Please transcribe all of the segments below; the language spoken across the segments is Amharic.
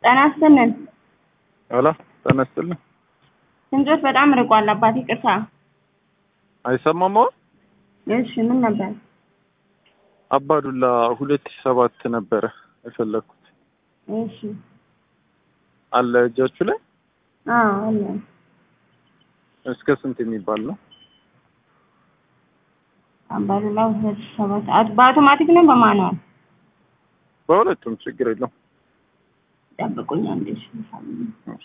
ጤና ይስጥልን። ሄሎ ጤና ይስጥልኝ። ድምፆት በጣም ርቋል አባት ይቅርታ። አይሰማም አሁን? እሺ ምን ነበር? አባዱላ ሁለት ሺህ ሰባት ነበረ የፈለግኩት እሺ አለ እጃችሁ ላይ አዎ አለ። እስከ ስንት የሚባል ነው? አባዱላ ሁለት ሺህ ሰባት አት- በአውቶማቲክ ነው በማኑዋል? በሁለቱም ችግር የለውም። ጠብቁኝ አንዴ እሺ። እሺ።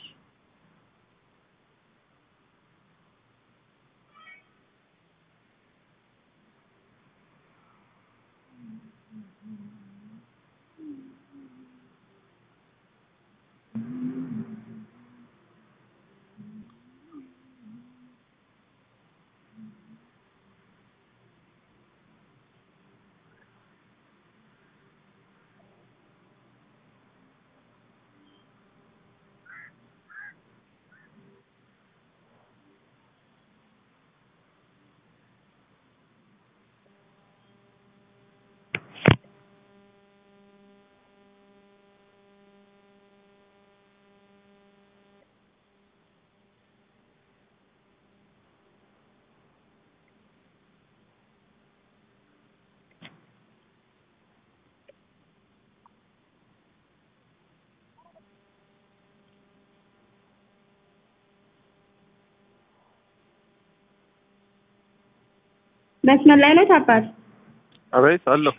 መስመር ላይ ነው አባት? አቤት አለሁ።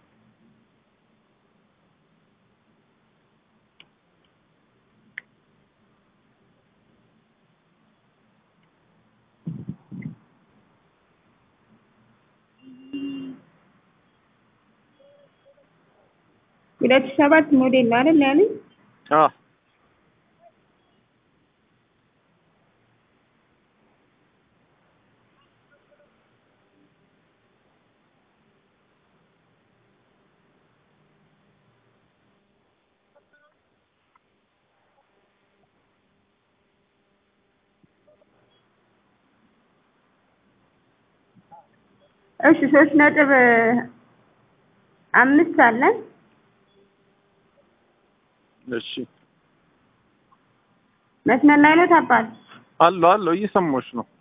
ሁለት ሺህ ሰባት ሞዴል ነው አይደል ያሉኝ? አ እሺ ሶስት ነጥብ አምስት አለን። እሺ መስመር ላይ ነው አባት? አለሁ አለሁ እየሰማሁሽ ነው።